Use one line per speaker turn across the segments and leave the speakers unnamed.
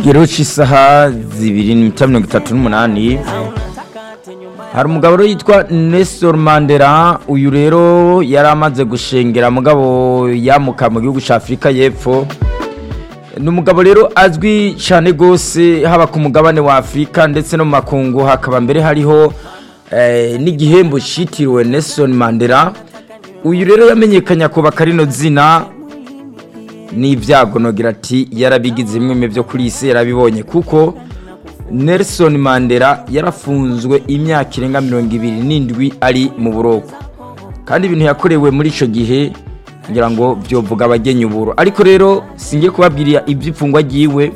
ikigero cy'isaha zibiri n'iminota mirongo itatu n'umunani hari umugabo rero yitwa Nelson Mandela uyu rero yari amaze gushengera mugabo yamuka mu gihugu cya afurika y'epfo ni umugabo rero azwi cyane rwose haba ku mugabane wa afurika ndetse no mu makungu hakaba mbere hariho n'igihembo cyitiriwe Nelson Mandela uyu rero yamenyekanye kubaka rino zina n'ibyago nogira ati yarabigize bimwe byo kuri iyi si yarabibonye kuko Nelson Mandela yarafunzwe imyaka irenga mirongo ibiri n'indwi ari mu buroko kandi ibintu yakorewe muri icyo gihe ngira ngo byovuga abagenya uburo ariko rero singiye kubabwira iby'imfungwa agiwe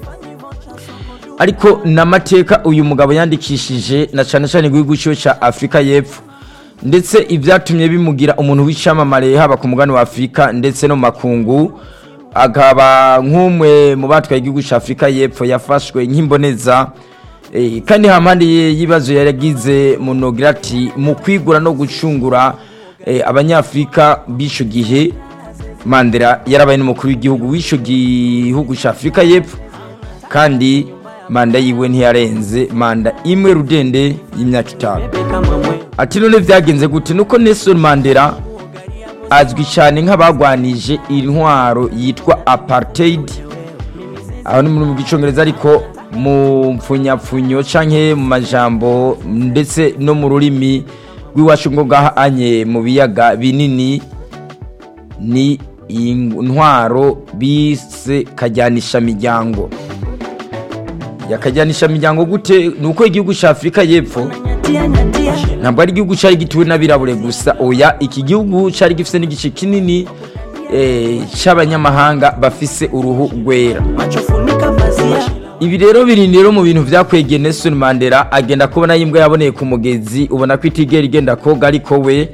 ariko n'amateka uyu mugabo yandikishije na cyane cyane igihugu cyo cya afurika y'epfo ndetse ibyatumye bimugira umuntu w'icyamamare haba ku mugani wa afurika ndetse no mu makungu akaba nk'umwe mu batwaye igihugu cya afurika y'epfo yafashwe nk'imboneza kandi hampande y'ibibazo yaragize mu nogirati mu kwigura no gucungura abanyafurika b'icyo gihe mandela yarabaye n'umukuru w'igihugu w'icyo gihugu cya afurika y'epfo kandi manda yiwe ntiyarenze manda imwe rudende y'imyaka itanu ati none byagenze gute nuko Nelson Mandela azwi cyane nk'abagwanije intwaro yitwa apartheid aho ni mu gicongereza ariko mu mpfunyapfunyo cyangwa mu majambo ndetse no mu rurimi rw'iwacu ngo anye mu biyaga binini ni intwaro bise kajyanisha miryango yakajyanisha miryango gute ni uko igihugu cya afurika y'epfo ntabwo ari igihugu cyari gituwe n'abirabure gusa oya iki gihugu cyari gifite n'igice kinini cy'abanyamahanga bafise uruhu rwera ibi rero biri rero mu bintu byakwegeye Nelson Mandela agenda kubona yimbwa yaboneye ku mugezi ubona ko itigera igenda koga ariko we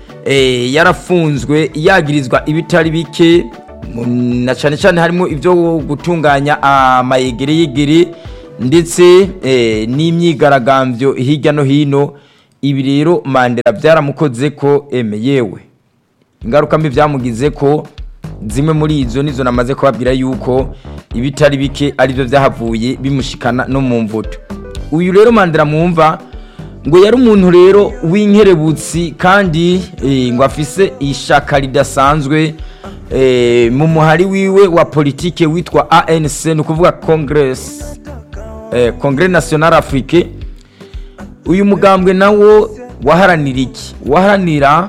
yarafunzwe yagirizwa ibitari bike na cyane cyane harimo ibyo gutunganya amayegere yegere ndetse n'imyigaragambyo hirya no hino ibi rero Mandela byaramukoze ko eme yewe ingaruka mbi byamugize ko zimwe muri izo nizo namaze kubabwira yuko ibitari bike aribyo byahavuye bimushikana no mu mvuto uyu rero Mandela mwumva ngo yari umuntu rero w'inkerebutsi kandi ngo afise ishaka ridasanzwe mu muhari wiwe wa politike witwa ANC ni ukuvuga congress Congrès National Afrique uyu mugambwe nawo waharanira iki waharanira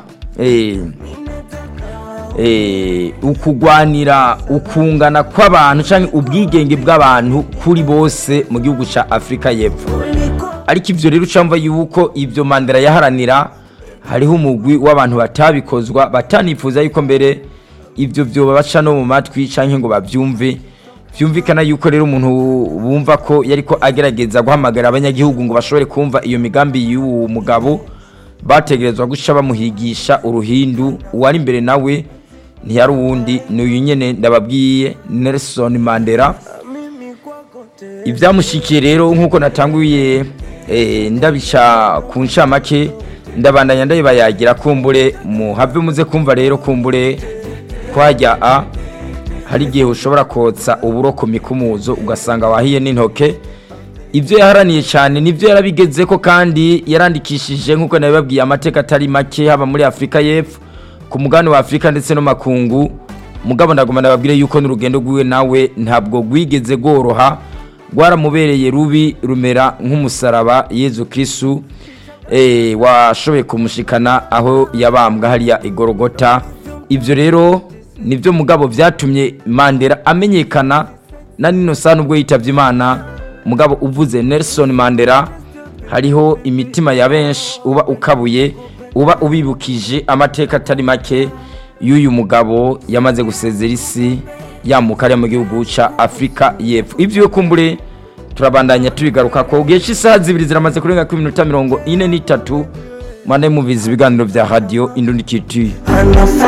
ukugwanira ukungana kw'abantu cyangwa ubwigenge bw'abantu kuri bose mu gihugu cya afurika y'epfo ariko ibyo rero ucamva yuko ibyo mandela yaharanira hariho umugwi w'abantu batabikozwa batanifuza yuko mbere ibyo byo babaca no mu matwi cyangwa ngo babyumve byumvikana yuko rero umuntu bumva ko yari ko agerageza guhamagara abanyagihugu ngo bashobore kumva iyo migambi y'uwo mugabo bategerezwa guca bamuhigisha uruhindu uwari imbere nawe ntiyari uwundi ni uyu nyine ndababwiye Nelson Mandela ibyamushyikiye rero nk'uko natanguye ndabica ku ncamake ndabandanya ndabibayagira kumbure muhave muze kumva rero kumbure twajya a hari igihe ushobora kotsa uburo ku mikumuzo ugasanga wahiye n'intoke ibyo yaharaniye cyane nibyo yarabigeze ko kandi yarandikishije nk'uko nabibabwiye amateka atari make haba muri afurika y'epfo ku mugabane wa afurika ndetse no makungu mugabo ndagomba ndababwire yuko n'urugendo rwiwe nawe ntabwo rwigeze rworoha rwaramubereye rubi rumera nk'umusaraba yezu kirisitu washoboye kumushikana aho yabambwa hariya igorogota ibyo rero nibyo mugabo byatumye mandela amenyekana na nino saa nubwo yitabye imana mugabo uvuze Nelson Mandela hariho imitima ya benshi uba ukabuye uba ubibukije amateka atari make y'uyu mugabo yamaze gusezera isi yamuka ari mu gihugu cya afurika y'epfo ibyo yo kumbure turabandanya tubigaruka ko gihe cy'isaha zibiri ziramaze kurenga ku minota mirongo ine n'itatu mwana mubizi ibiganiro bya radiyo indundi kituye